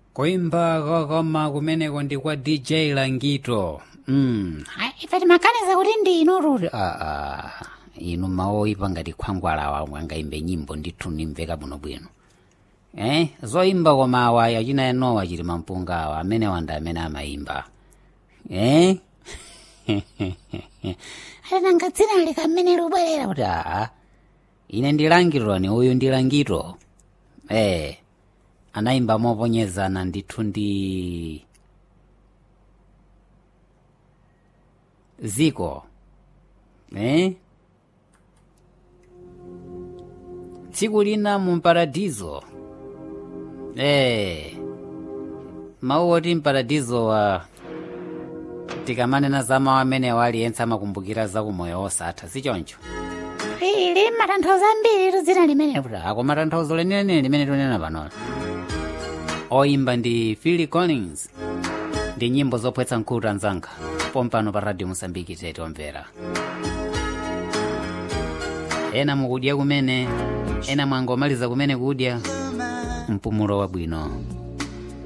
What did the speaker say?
kuimba kokoma kumeneko ndi kwa dj langito mm. Hayi, ife timaganiza kuti ndi inu ruti aa inu maoyipa ngati khwangwalawa mwangaimbe nyimbo ndithu nimveka bwinobwino eh zoimba koma awa yachina enowa chili mampunga awa amene wanda amene amayimba eh alinanga dzina likamene lubwerera kuti aa ine ndilangitoni uyu ndilangito eh anayimba moponyezana ndithu ndi ziko eh tsiku lina mu paradizo eh mawu oti mparadizo wa tikamanena za mawu amene aliyense amakumbukira za kumoyo osatha sichoncho ili matanthauzo ambiri tu dzina limene kuti akoma tanthauzo lenileni limene tunena panola oyimba ndi phil collins ndi nyimbo zopwetsa nkhutu anzanga pompano pa radio mosambiki tete omvera ena mukudya kumene ena mwangomaliza kumene kudya mpumulo wabwino